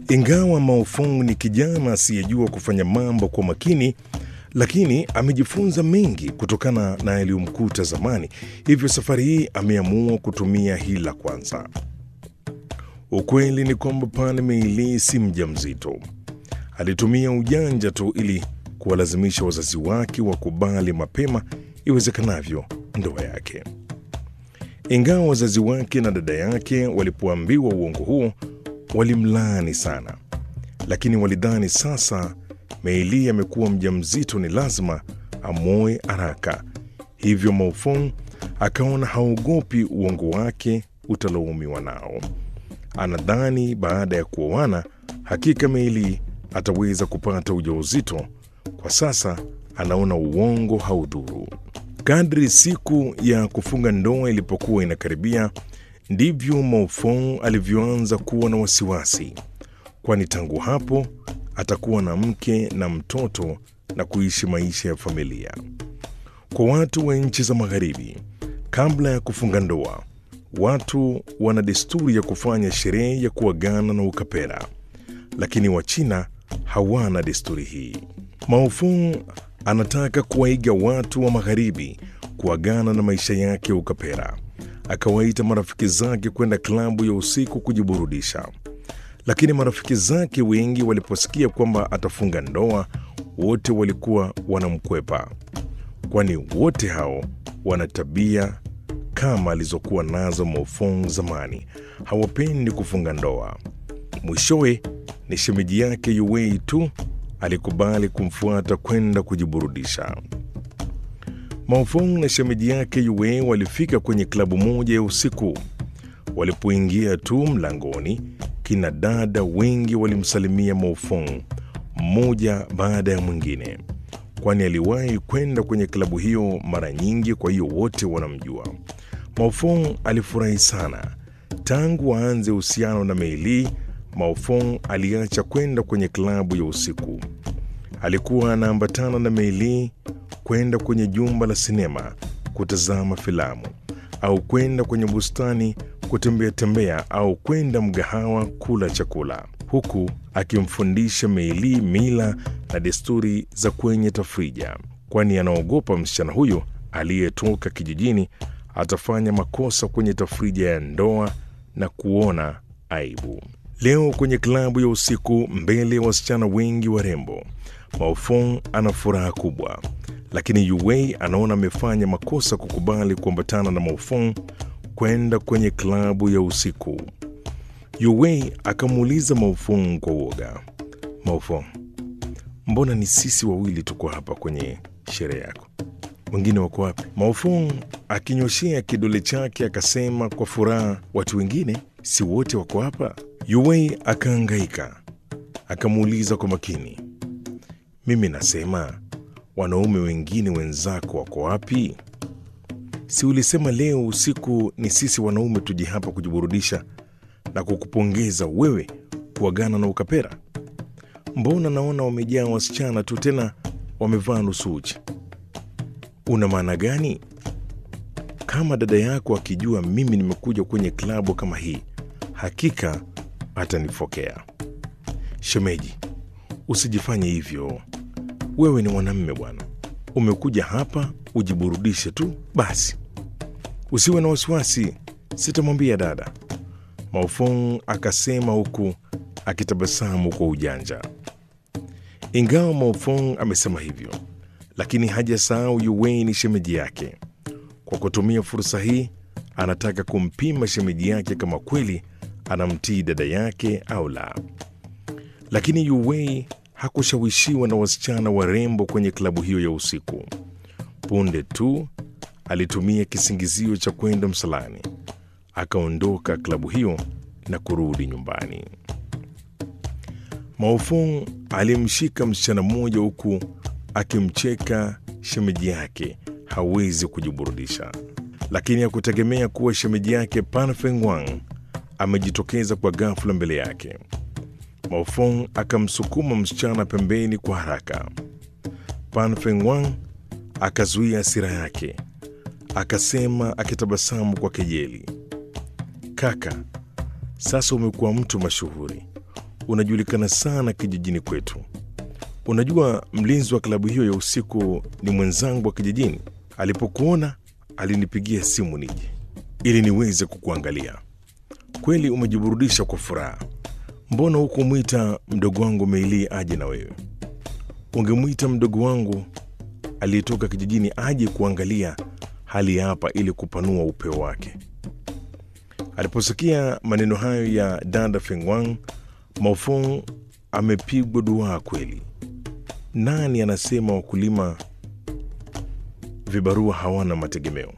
Ingawa Maofong ni kijana asiyejua kufanya mambo kwa makini, lakini amejifunza mengi kutokana na yaliyomkuta zamani. Hivyo safari hii ameamua kutumia hila kwanza. Ukweli ni kwamba Pan Meili si mjamzito. Alitumia ujanja tu ili kuwalazimisha wazazi wake wakubali mapema iwezekanavyo ndoa yake. Ingawa wazazi wake na dada yake walipoambiwa uongo huo walimlaani sana, lakini walidhani sasa Meili amekuwa mjamzito, ni lazima amwoe haraka. Hivyo Maofong akaona haogopi uongo wake utalaumiwa nao. Anadhani baada ya kuoana hakika Meili ataweza kupata ujauzito. Kwa sasa anaona uongo haudhuru. Kadri siku ya kufunga ndoa ilipokuwa inakaribia, ndivyo Maofong alivyoanza kuwa na wasiwasi, kwani tangu hapo atakuwa na mke na mtoto na kuishi maisha ya familia. Kwa watu wa nchi za Magharibi, kabla ya kufunga ndoa, watu wana desturi ya kufanya sherehe ya kuagana na ukapera, lakini Wachina hawana desturi hii. Maofong anataka kuwaiga watu wa Magharibi kuagana na maisha yake ya ukapera. Akawaita marafiki zake kwenda klabu ya usiku kujiburudisha, lakini marafiki zake wengi waliposikia kwamba atafunga ndoa, wote walikuwa wanamkwepa, kwani wote hao wana tabia kama alizokuwa nazo Maofong zamani. Hawapendi kufunga ndoa. Mwishowe ni shemeji yake Yuwei tu alikubali kumfuata kwenda kujiburudisha. Maofong na shemeji yake Yue walifika kwenye klabu moja ya usiku. Walipoingia tu mlangoni, kina dada wengi walimsalimia Maofong mmoja baada ya mwingine, kwani aliwahi kwenda kwenye klabu hiyo mara nyingi, kwa hiyo wote wanamjua. Maofong alifurahi sana. Tangu aanze uhusiano na Meili, Maofong aliacha kwenda kwenye klabu ya usiku. Alikuwa anaambatana na Meili kwenda kwenye jumba la sinema kutazama filamu au kwenda kwenye bustani kutembea tembea au kwenda mgahawa kula chakula, huku akimfundisha Meili mila na desturi za kwenye tafrija, kwani anaogopa msichana huyo aliyetoka kijijini atafanya makosa kwenye tafrija ya ndoa na kuona aibu. Leo kwenye klabu ya usiku mbele ya wasichana wengi warembo, Maofong ana furaha kubwa, lakini Yuwei anaona amefanya makosa kukubali kuambatana na Maofong kwenda kwenye klabu ya usiku. Yuwei akamuuliza Maofong kwa uoga, Maofong, mbona ni sisi wawili tuko hapa kwenye sherehe yako? Wengine wako wapi? Maofong akinyoshea kidole chake akasema kwa furaha, watu wengine si wote wako hapa? Yuwei akaangaika, akamuuliza kwa makini, mimi nasema wanaume wengine wenzako wako wapi? Si ulisema leo usiku ni sisi wanaume tuje hapa kujiburudisha na kukupongeza wewe kuagana na ukapera? Mbona naona wamejaa wasichana tu, tena wamevaa nusu uchi. Una maana gani? Kama dada yako akijua mimi nimekuja kwenye klabu kama hii, hakika atanifokea. Shemeji, usijifanye hivyo. Wewe ni mwanamme bwana, umekuja hapa ujiburudishe tu basi, usiwe na wasiwasi, sitamwambia dada. Maofong akasema huku akitabasamu kwa ujanja. Ingawa Maofong amesema hivyo, lakini hajasahau Yuwei ni shemeji yake. Kwa kutumia fursa hii, anataka kumpima shemeji yake kama kweli anamtii dada yake au la. Lakini Yuwei hakushawishiwa na wasichana warembo kwenye klabu hiyo ya usiku. Punde tu alitumia kisingizio cha kwenda msalani, akaondoka klabu hiyo na kurudi nyumbani. Maofong alimshika msichana mmoja huku akimcheka shemeji yake hawezi kujiburudisha, lakini hakutegemea kuwa shemeji yake Pan Fengwang amejitokeza kwa ghafla mbele yake. Maofong akamsukuma msichana pembeni kwa haraka. Pan Fengwang akazuia hasira yake, akasema akitabasamu kwa kejeli, kaka, sasa umekuwa mtu mashuhuri, unajulikana sana kijijini kwetu. Unajua, mlinzi wa klabu hiyo ya usiku ni mwenzangu wa kijijini. Alipokuona alinipigia simu nije ili niweze kukuangalia. Kweli umejiburudisha kwa furaha. Mbona hukumwita mdogo wangu Meili aje na wewe? Ungemwita mdogo wangu aliyetoka kijijini aje kuangalia hali ya hapa ili kupanua upeo wake. Aliposikia maneno hayo ya dada Fengwang, Maofong amepigwa duaa kweli. Nani anasema wakulima vibarua hawana mategemeo?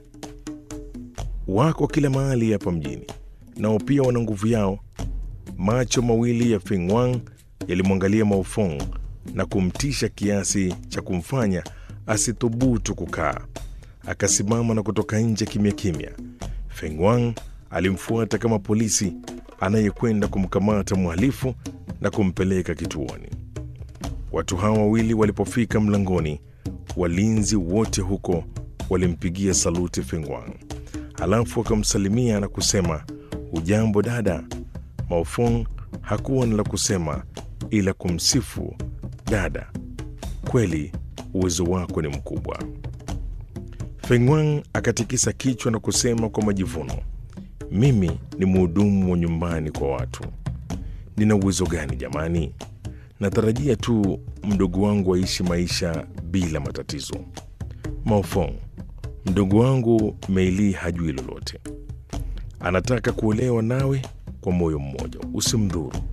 Wako kila mahali hapa mjini, nao pia wana nguvu yao. Macho mawili ya Fengwang yalimwangalia Maofong na kumtisha kiasi cha kumfanya asithubutu kukaa. Akasimama na kutoka nje kimya kimya. Fengwang alimfuata kama polisi anayekwenda kumkamata mhalifu na kumpeleka kituoni. Watu hawa wawili walipofika mlangoni, walinzi wote huko walimpigia saluti Fengwang, halafu wakamsalimia na kusema ujambo dada. Maofong hakuwa na la kusema ila kumsifu dada, kweli uwezo wako ni mkubwa. Fengwang akatikisa kichwa na kusema kwa majivuno, mimi ni mhudumu wa nyumbani kwa watu. Nina uwezo gani jamani? Natarajia tu mdogo wangu aishi maisha bila matatizo. Maofong, mdogo wangu Meili hajui lolote, anataka kuolewa nawe kwa moyo mmoja, usimdhuru.